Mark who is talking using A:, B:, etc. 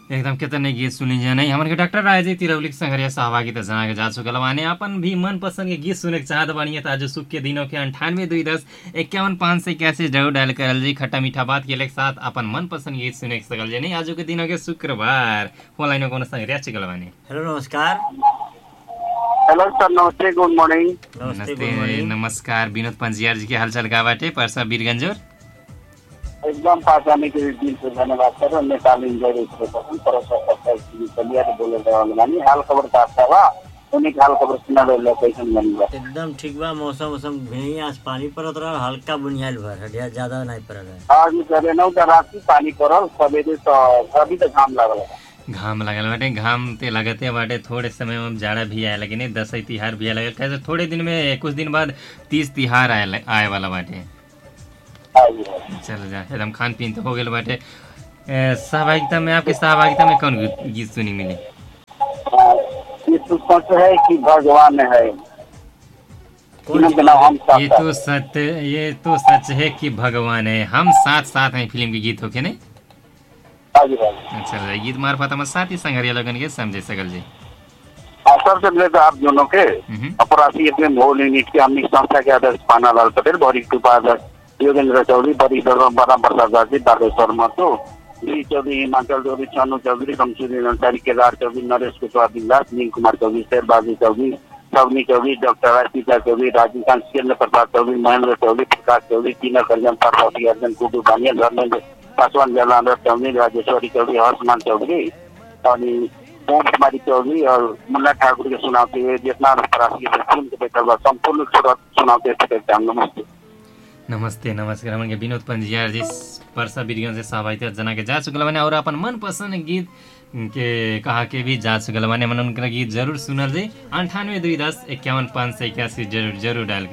A: एकदम कितने गीत सुनी जाने हमन के डॉक्टर राय जी तिरौली संघरिया सहभागिता जना के जा चुकल बानी अपन भी मन पसंद के गीत सुने के चाहत बानी त आज सुख के दिनों के अंठानवे दुई दस इक्यावन पाँच सौ इक्यासी जरूर डायल करल जी खट्टा मीठा बात के लेके साथ अपन मन पसंद गीत सुने के सकल जी नहीं आज के दिनों के शुक्रवार फोन लाइन में कोनो संघरिया चुकल बानी
B: हेलो नमस्कार
C: हेलो सर नमस्ते गुड मॉर्निंग
B: नमस्ते गुड
A: नमस्ते
B: मॉर्निंग
A: नमस्कार विनोद पंजियार जी के हालचाल का बाटे परसा वीरगंजोर
C: एकदम पास आने के लिए दिल से धन्यवाद सर और नेपाल इंजॉय रेडियो स्टेशन पर चलिए तो बोले रहल बानी हाल खबर का अच्छा बा उन्हीं के हाल खबर सुना रहे लोकेशन बनी बा
B: एकदम ठीक बा मौसम मौसम भी आज पानी पड़त रहा हल्का बुनियाल भर हटिया ज्यादा नहीं पड़ रहा है
C: आज करे नौ तो रात की पानी पड़ल सवेरे तो अभी तो घाम लागल बा।
A: घाम लगल बाटे घाम ते लगते बाटे थोड़े समय में जाड़ा भी आए लगे नहीं दसई तिहार भी आए लगे कैसे थोड़े दिन में कुछ दिन बाद तीस तिहार आए आए वाला बाटे
C: आज है।
A: चल जा एकदम खान पीन तो हो गए बाटे ए, सहभागिता में आपकी सहभागिता में कौन गीत- गीत सुनी मिली
C: हाँ, ये तो सच है कि भगवान है
B: कौन
C: तीनों के नाम हम साथ
A: ये
C: साथ।
A: तो सत्य ये तो सच है कि भगवान है हम साथ साथ हैं फिल्म के गीत होके नहीं
C: आज है।
A: चल जा गीत मार्फत हम साथ ही संघरिया लगन के समझे सकल जी
C: हाँ, सबसे पहले तो आप दोनों के
A: हम्म।
C: अपराधी अपने भोल यूनिट के हमनी संस्था के अध्यक्ष पाना लाल पटेल भरी कृपा अध्यक्ष योगेंद्र चौधरी बड़ी बड़ा प्रसाद दासी बागेश्वर महतो डी चौधरी हिमाचल चौधरी छानु चौधरी शमसुद्दीन अंसारी केदार चौधरी नरेश कुशवाहा दिलदास नील कुमार चौधरी शेरबाजी चौधरी सवनी चौधरी डॉक्टर राजपीता चौधरी राजस्थान सिकेंद्र प्रसाद चौधरी महेंद्र चौधरी प्रकाश चौधरी टीना करजन पार्वती अर्जन कुटु भानिया धर्मेंद्र पासवान जलांधर चौधरी राजेश्वरी चौधरी हर्षमान चौधरी अनि ओम कुमारी चौधरी और मुन्ना ठाकुर के सुनाते हुए जितना प्रवासी के फिल्म के बेहतर बा संपूर्ण श्रोता सुनाते थे नमस्ते
A: नमस्ते नमस्कार हमन के विनोद पंजियार जी परसा बीरगंज से सहभागिता जना के जा चुकल बानी और अपन मन पसंद गीत के कहा के भी जा चुकल बानी हमन उनका गीत जरूर सुनल जी अंठानवे दुई दस इक्यावन पाँच सौ इक्यासी जरूर जरूर डायल